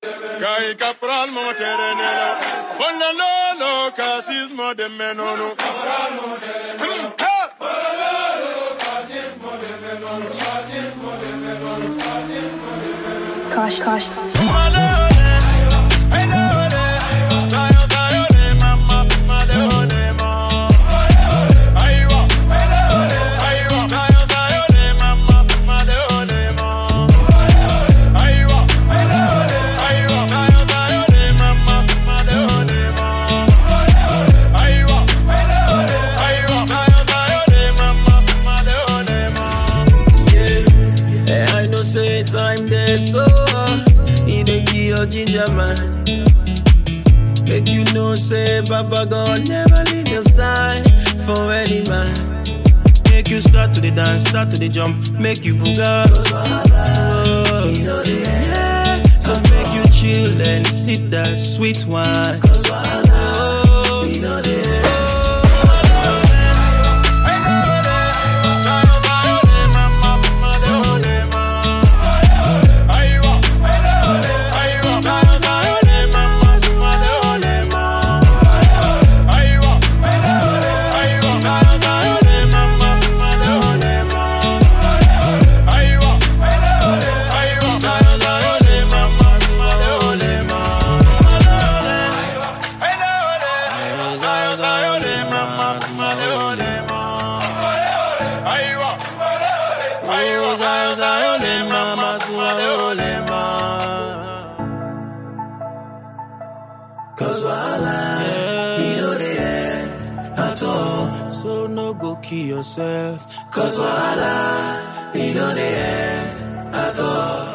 Kai capral mama terenela. Bona lolo casismo de menono. Capral mama terenela. Kosh, kosh. Eh, I know say time there so He dey give your ginger man Make you know say Baba God never leave your side For any man Make you start to the dance, start to the jump Make you booga oh, yeah. So make you chill and sip that sweet wine oh, you know the Cause wahala, yeah. you know the end at all. So no go kill yourself. Cause wahala, you know the end at all.